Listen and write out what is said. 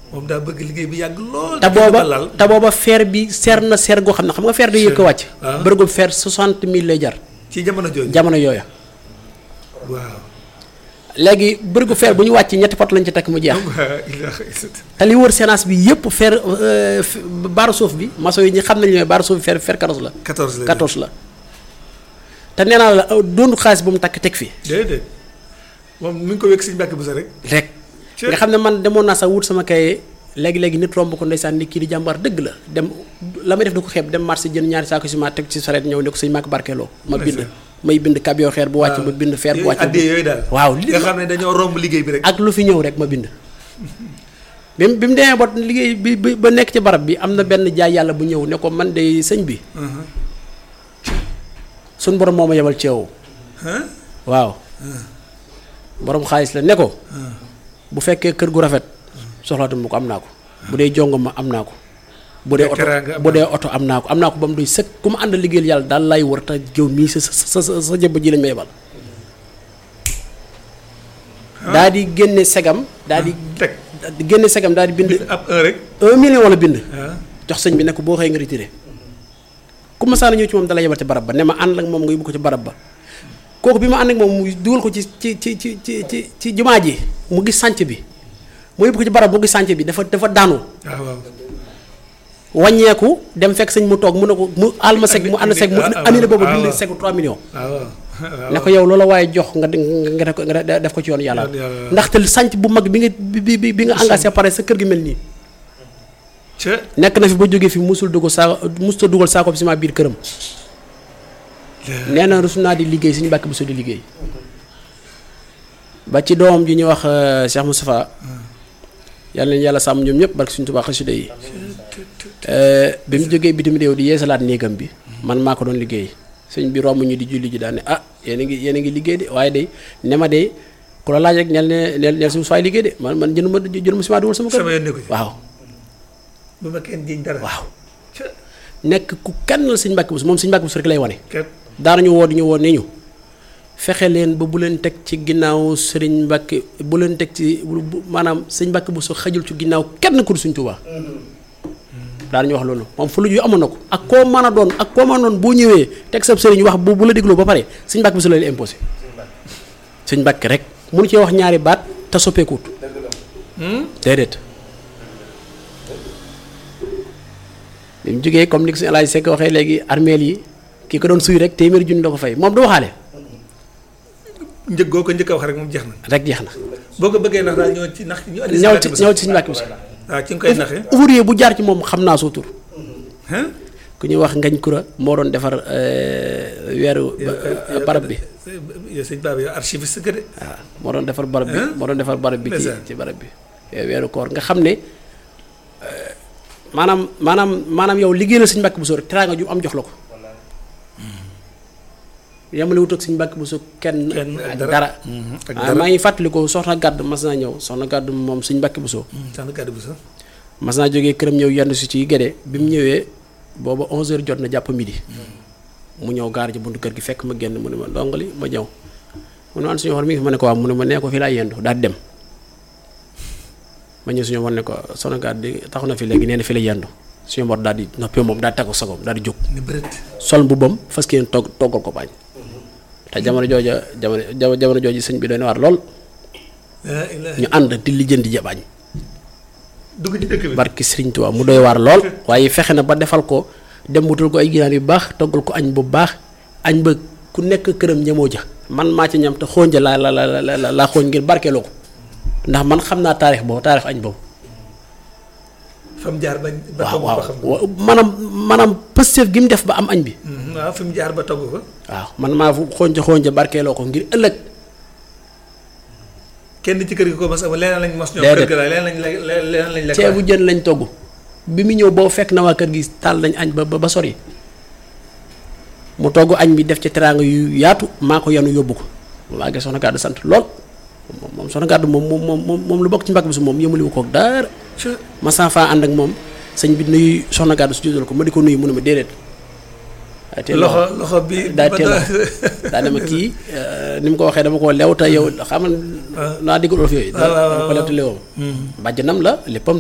moom daa bëgg liggéey bi yàgg lool. te booba te booba fer bi seer na seer goo xam ne xam nga fer day yëkk wàcc waaw. bërëgu fer soixante mille lay jar ci jamono jooju. jamono yooya waaw. léegi bërëgu fer bu ñu wàcc ñetti pot lañ ci tekk mu jeex waa ilaaha illallah. te li wër séance bi yëpp fer euh, f- baaru suuf bi maçon yi ñi xam nañu ne baaru suuf bi fer fer 14 la 14 la 14 la te nee naa la euh, doonu xaalis bu mu takk teg fii déedéet moom mi ngi ko wekk si mbàkk bu sa rek. rek Ci- nga xam ne man demoon naa sax wut sama kaye léegi-léegi nit romb ko ndeysaan ni kii di jàmbaar dëgg la dem la may def du ko xeeb dem marché jënd ñaari saako ciment teg ci sareet ñëw ne ko sëñ Màkk barkeeloo ma bind may bind kabiyo xeer bu wàcc ma bind fer bu wàcc addee yooyu daal. waaw li nga xam ne dañoo romb liggéey bi rek. ak lu fi ñëw rek ma bind bi mu bi mu demee ba liggéey bi bi ba nekk ci barab bi am na benn jaay yàlla bu ñëw ne ko man de sëñ bi suñ borom moo ma yebal ci yow ah waaw borom xaalis la ne ko bu fekkee kër gu rafet soxlaatuma ko am naa ko bu dee jongo ma am naa ko bu dee Te oto teraanga am bu dee oto am naa ko am naa ko ba mu doy sëkk ku ma ànd liggéeyal yàlla daal lay wër te jëw mii sa sa sa sa sa jëbb ji lañ ma yebal daa di génne segam daa di teg di génne segam daal di bind ab un rek. un million wala bind ah jox sëñ bi ne ko boo xëyee nga retiré ku ma saana ñëw ci moom dala yebal ci barab ba ne ma ànd ak moom nga yóbbu ko ci barab ba kooku bi ma ànd ak moom mu dugal ko ci ci ci ci ci ci ci jumaa ji mu gis sànc bi mu yóbbu ko ci barab mu gis sànc bi dafa dafa daanu waaw waaw. wàññeeku dem fekk sëñ mu toog mu ne ko mu àll ma seg mu ànd seg mu ah, ah, annulé boobu ah, bind waaw. segu 3 millions waaw waaw. ne ko yow loola waaye jox nga nga def ko nga def ko ci yoon yàlla Yoon yàlla. ndaxte sànc bu mag bi nga bi bi bi nga engagé pare sa kër gi mel nii ca nekk na fi ba jógee fi musul dugal saa musul dugal saako ciment biir këram nee na rus naa di liggéey suñu bàkk bu so di liggéey ba ci doomam ji ñuy wax euh, Cheikh Moustapha yàlla nañu yàlla sàmm ñoom ñëpp barke suñu Tuubaa xasida yi Euh, bi mu jógee bitim réew di yeesalaat néegam bi man maa ko doon liggéey sëñ bi romb ñu di julli ji daan ne ah yéen a ngi yéen a ngi liggéey de waaye de ne ma de ku la laaj rek ñel ne neel neel suñu faay liggéey de man man jënd ma jënd ma ciment dugal sama kër sama yoon nekku ci. waaw bu ma kenn jiñ dara. waaw ca nekk ku kenn la sëñ Mbàkke Buso moom sëñ Mbàkke Buso rek lay wane kat daanañu woo di ñu woo ne ñu fexe leen ba bu leen teg ci ginnaaw sëriñ Mbàkke bu leen teg ci bu- bu- maanaam sëñ Mbàkke Buso xajul ci ginnaaw kenn ku dul Sëñ Tuubaa daanañu wax loolu moom fu lu yu amoon na ko ak koo mën a doon ak koo mën a doon boo ñëwee teg sab sëriñ wax bu bu la dégloo ba pare sëñ Mbàkke Buso la leen imposé sëñ Mbàkke rek mënu cee wax ñaari baat te soppeekuut déedéet bi mu jógee comme ni ko sëñ Alaaji Sekk waxee léegi armeel yi kii ko doon suy rek téeméeri junni la ko fay moom du waxaale njëg goo ko njëkk a wax rek moom jeex na. rek jeex na boo ko bëggee nax daal ñëw ci nax ñu andi. ñëw ci ñëw ci suñu Mbàkke Buso waaw ci nga koy naxee. ouvrier bu jaar ci moom xam naa soo tur ah ku ñuy wax ngañ kura moo doon defar euh, weeru ba- barab bi yow sëñ Baba yow archiviste que de. waaw moo doon defar barab bi Hein? moo doon defar barab bi ci Ndeysaan. ci barab bi we- weeru koor nga xam ne euh, maanaam maanaam maanaam yow liggéeyal suñu Mbàkke Buso rek teraanga ju am jox la ko yamale wut ak suñu Mbàkke Buso kenn Kenn ak ak dara. dara Mhm, ak ah, dara. maa ngi fàttaliku soxna gàdd mas naa ñëw soxna gàdd moom suñu Mbàkke Buso sax na kàddu bu sax. mas naa jógee këram ñëw yendu si ci géde bi mu ñëwee booba 11h jot na jàpp midi mu ñëw gaar ji buntu kër gi fekk ma génn mu ne ma ndongali ma ñëw mu ne man suñu war mi ngi fi ma ne ko waaw mu ne ma nee ko fii laa yendu daal di dem ma ñëw suñu war ne ko soxna gàdd di taxu na fi léegi nee na fi la yendu suñu war daal di noppi moom daal di tegu sagoom daal di jóg ni bëreet. sol mbubbam fas yéene togg toggal ko bañ te jamono jooja jamono jamono jamono jooju sëñ bi doy na waar lool laa ilaaha ñu ànd di lijjanti ja bañ dugg ci dëkk bi. barki Sëriñ Tuubaa mu doy waar lool waaye fexe na ba defal ko dem wutal ko ay ginaar yu baax toggal ko añ bu baax añ ba ku nekk këram ñamoo ja man maa ci ñam te xooñ ja laa la la la la laa xooñ ngir barkeeloo ko ndax man xam naa taarix boobu taarix añ boobu fa mu jaar ba ba waaw togg waaw ko xam. wa- maanaam maanaam pësteef gi mu def ba am añ bi Mhm, waaw fi mu jaar ba togg ko. waaw man maa fu xooñ ja xooñ ja barkeeloo ko ngir ëllëg kenn ci kër gi ko mos a leneen lañ mos ñoom. Déedéet. kër gi la leneen lañ lekk leneen lañ lekk. ceebu jën lañ togg bi mu ñëw boo fekk na waa kër gi taal nañ añ ba ba ba sori mu togg añ bi def ci teraanga yu yaatu maa ko yanu yóbbu ko maa ngi soxna gàddu sant lool moom moom soxna gàddu moom moom moom moom lu bokk ci mbàkk bi su moom yëmaliwu ko ak dara Ca ma saa faa ànd ak moom sëñ bi nuyu soxna gàddu su juddal ko ma di ko nuyu mu ne ma déedéet waaye teel loxo loxo bi. daa ba teel daa- daa dama kii ni mu ko waxee dama koo lew te yow xam naa digul olof yooyu waaw, waaw, dama ko lew te lewam bàjjanam la léppam